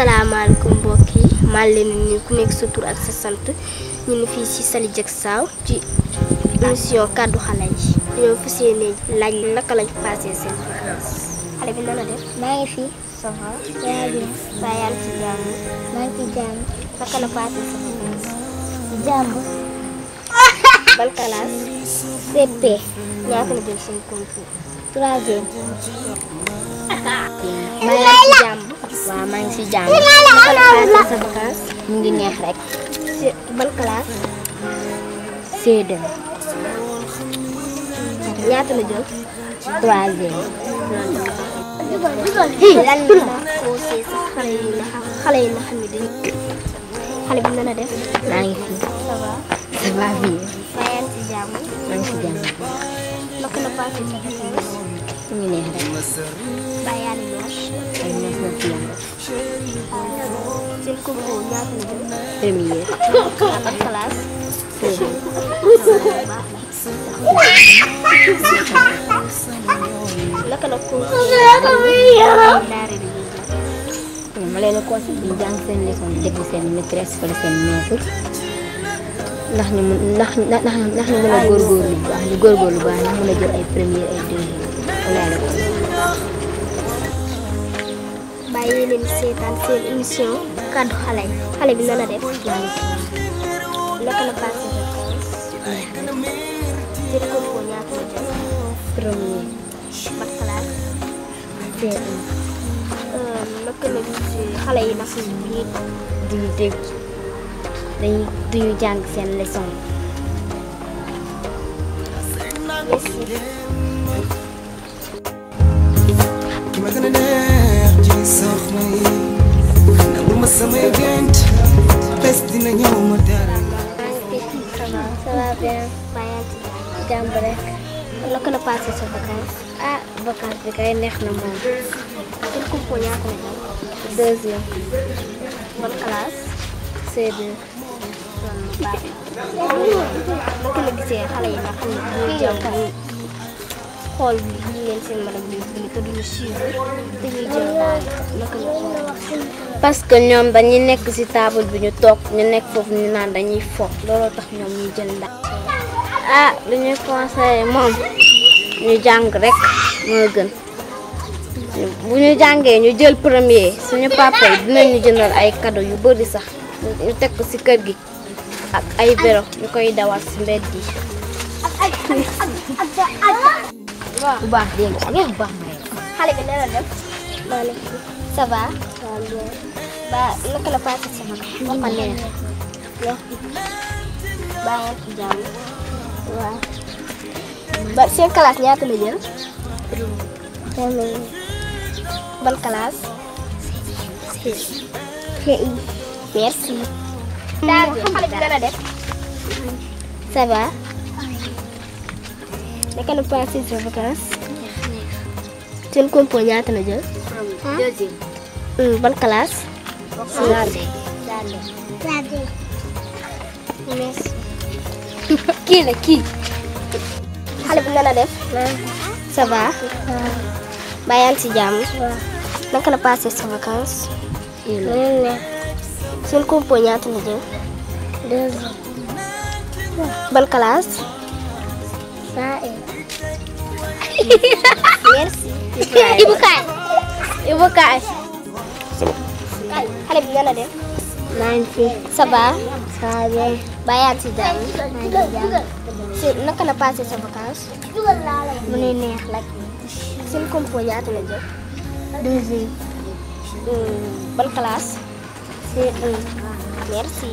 salaamaaleykum mbokk yi maa ngi leen di nuyu ku nekk sa tur ak sa sant ñu ngi fii ci Saly Dieg Sao ci émission kaddu xale yi ñoo fas yéene laaj naka lañ passé seen vacances xale bi nan la def. maa ngi fi. ça va. yaa ngi baa yaa ngi ci jàmm. maa ngi ci jàmm. naka la passé sa vacances. jàmm. ban classe. CP. ñaata la jël seen concours. troisième. baa yaa ngi ci jàmm. waaw maa ngi ci jàmm. naka la passé sa vacances. mu ngi neex rek. ci ban classe. C2. ñaata la jël. troisième. lan la conseil sa xale yi nga xam xale yi nga xam ne dañu xale bi nan la def. maa ngi fi. ça va. ça va bien. baa yaa ngi ci jàmm. maa ngi ci jàmm. naka la passé sa vacances. mu ngi neex rek. baa yaa ngi neex. ay neex na ci yàlla. seen concours ñaata la jël. première. ak classe. C2. naka la conseil daara bi ñuy jël. ma leen conseil bi jàng seen leçon di déglu seen maîtresse wala seen maître ndax ñu mun ndax ndax ndax ñu mën a góorgóorlu bu baax ñu góorgóorlu bu baax ndax mën a jël ay première ay deuxième wala la ko bàyyi leen seetaan seen émission kaddu xale yi xale bi nan la def. naka la passé sa vacances. seen concours ñaata la jël. premier ban classe. C1 naka la gisee xale yi ndax ñi duñu dégg dañuy duñu jàng seen leçon merci. ki ma gën a neex ci soxna yi nangul ma samay gént bés dina ñëw ma dara ça va. ça va bien baa yaa ngi ci jàmm. jàmm rek naka la passé sa vacances. ah vacance bi kay neex na moom seen concours ñaata la jël. deuxième ban classe. C2 naka la gisee xale yi nga xam ne dañuy jàng ñu xool bi ñu leen seen mën a bind te duñu suivre dañuy jël daal naka la ko parce que ñoom dañuy nekk ci table bi ñu toog ñu nekk foofu ñu naan dañuy fo looloo tax ñoom ñuy jël ndax ah lu ñuy conseillé moom ñu jàng rek moo gën bu ñu jàngee ñu jël premier suñu papa yi dinañu jëndal ay cadeau yu bari sax ñu teg ko ci kër gi ak ay vélo ñu koy dawal ci mbedd yi bu baax dégg nga bu baax may xale bi nee na def maa nekk fi ça va ba naka la passé sa vacances waxal leen baa yaa ngi ci jàmm waaw ba seen classe ñaata la jël ban classe merci daal xale bi dana def ça va naka la passé sa vacances seen compo ñaata la jël deuxième Hmm, ban classe merci kii la kii xale bi nan la def ça va ba yaa ngi ci jàmm naka la passé sa vacances seen compo ñaata la jël ban classe merci Ibu kaay Ibu kaay xale bi nan la def maa ngi fi ça va ça va bien ba yaa ngi ci jàmm si naka la passé sa vacances mu ne neex rek seen compo ñaata la jël deuxième Hmm, ban classe C1 merci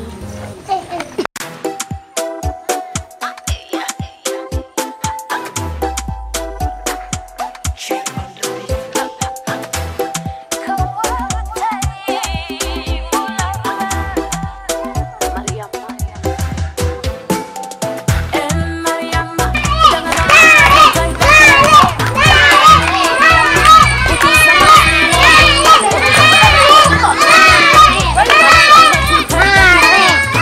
Mariama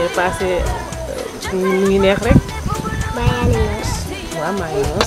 koy passé mu ngi neex rek mbaa yaa ngi noos waaw maa ngi noos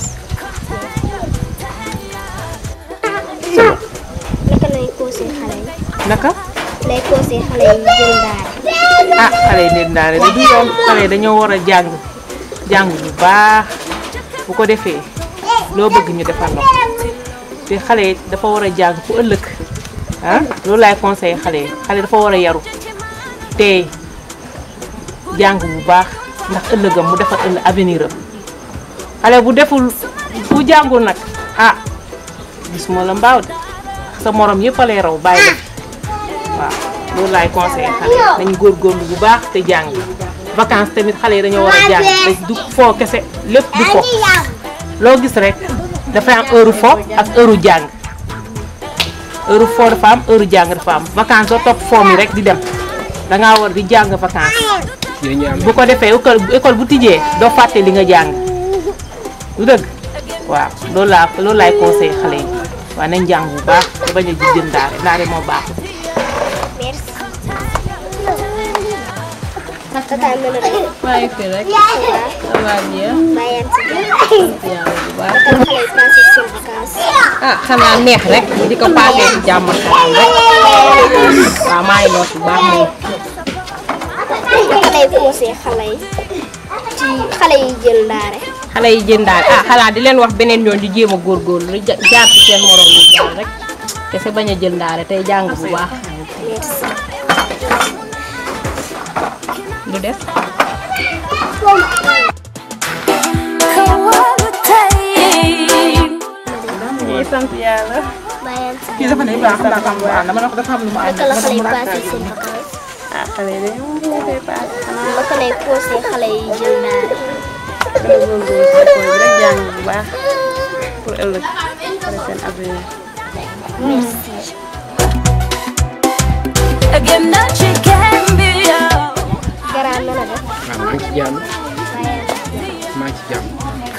naka lay conseil xale yi naka lay conseil xale yi jël daara ah xale yi nit daane de du yoon xale yi dañoo war a jàng jàng bu baax bu ko defee loo bëgg ñu defal la ko te xale yi dafa war a jàng ku ëllëg ah loolu laay conseillé xale yi xale dafa war a yaru te jàng bu baax ndax ëllëgam mu defal ëllëg avenir am xale bu deful bu jàngul nag ah gis moo la mbaaw de sa morom yëpp a lay raw bàyyi la fi waaw loolu laay conseillé xale yi nañu góorgóorlu bu baax te jàng vacances tamit xale yi dañoo war a jàng te du foo kese lépp du fo loo gis rek dafay am heure fo ak heure jàng heure fo dafa am heure jàng dafa am vacances doo topp foo mi rek di dem dangaa war di jàng vacances bu ko defee école école bu tijjee doo fàtte li nga jàng du dëgg waaw loolu laa loolu laay conseillé xale yi waaw nañ jàng bu baax te bañ a ji jën ndaare ndaare moo baax merci tata na la def maa ngi fi rek ça va bien mbaa yaa ngi ci jàmm yàlla bu baax naka la xale yi passé seen vacances ah xanaa neex rek di ko paasee ci jàmm ak salaam rek waaw maa ngi noos bu baax moom naka lay conseil xale yi ci xale yi jël ndaare xale yi jëndaal ah xanaa di leen wax beneen yoon di jéem a góorgóorlu lu ja- jaar ci seen morom yi jaar rek te sa bañ a jëndaale tey jàng bu baax merci lu def ñuy sant yàlla mbaa yaa ngi ci kii dafa ne baax naa xam waaw dama ne ko dafa am lu mu ànd naka la xale yi passé seen vacances ah xale yi dañoo mën a koy paase naka lay conseil xale yi jël ndaare gën a góorgóorlu si école bi rek jàng bu baax pour ëllëg pare seen avenir merci garaan na la def waaw maa ngi ci jàmm maa ngi ci jàmm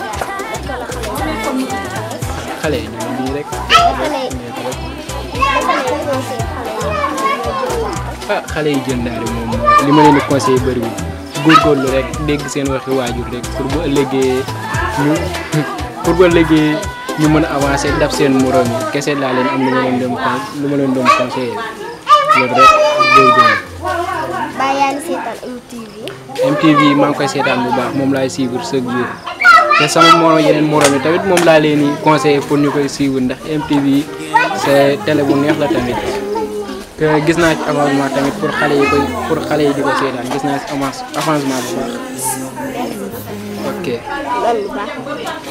xale yi ñu ngi nii rek naka lay naka lay conseil xale yi jël ndaare ah xale yi jël daal moom li ma leen di conseillé bëriwul góorgóorlu rek dégg seen waxi waajur rek pour bu ëllëgee ñu pour bu ëllëgee ñu mën a avancer daf seen morom yi kese laa leen am lu ma leen doon con lu ma leen doon conseillé loolu rek góorgóorlu mbaa yaa ngi seetaan MTV MTV maa ngi koy seetaan bu baax moom laay suivre chaque jour te sama morom yeneen morom yi tamit moom laa leen di conseillé pour ñu koy suivre ndax MTV c'est télé bu neex la tamit te gis naa ci avancement tamit pour xale yi koy pour xale yi di ko seetaan gis naa ci avance avancement bu baax ok. loolu lu baax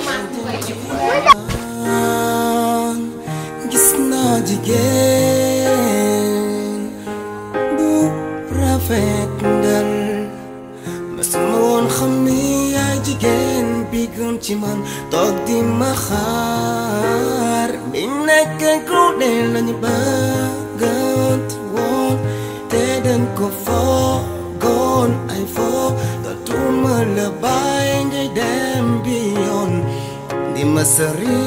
gis naa jigéen bu rafet ndal masuma woon xam ni yaay jigéen bi gën ci man toog di ma xaar bi nekk ku de lañu bëggant woon te dañ ko foogoon ay foo dootuma la bàyyi ngay dem bi yoon di ma sëri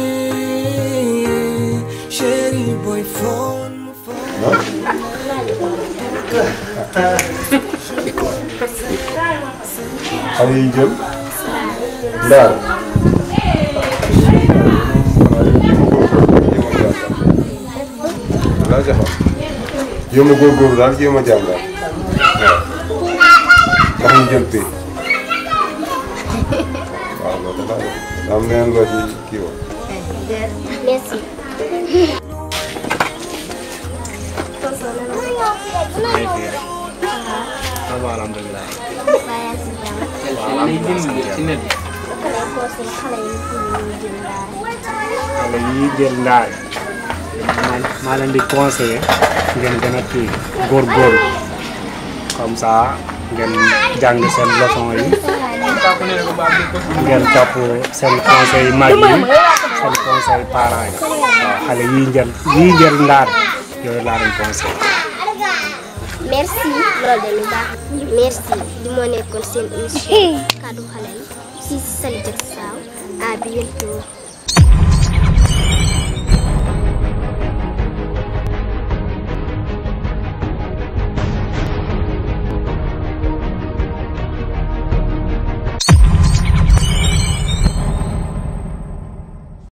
chéri boy phone phone xale yi jël ndaar laa jaxam jéem a góorgóorlu daal jéem a jàng daal waaw ndax ñu jël pay waaw loolu laa def am neen loo ci kii wax merci alhamdulilah. mbaa yaa ngi ci jàmm waaw am na ci net bi. naka lay conseil xale yi pour ñu jël ndaare xale yi jël ndaare man maa leen di conseiller ngeen gën a kii góorgóorlu comme ça ngeen jàng seen leçon yi ngeen topp seen conseil mag yi seen conseil parents yi waaw xale yi jël yi jël ndaare yooyu laa leen conseil merci loolu de lu baax merci li moo nekkoon seen émission kaddu xale yi fii si Sali Diack Sow à bientôt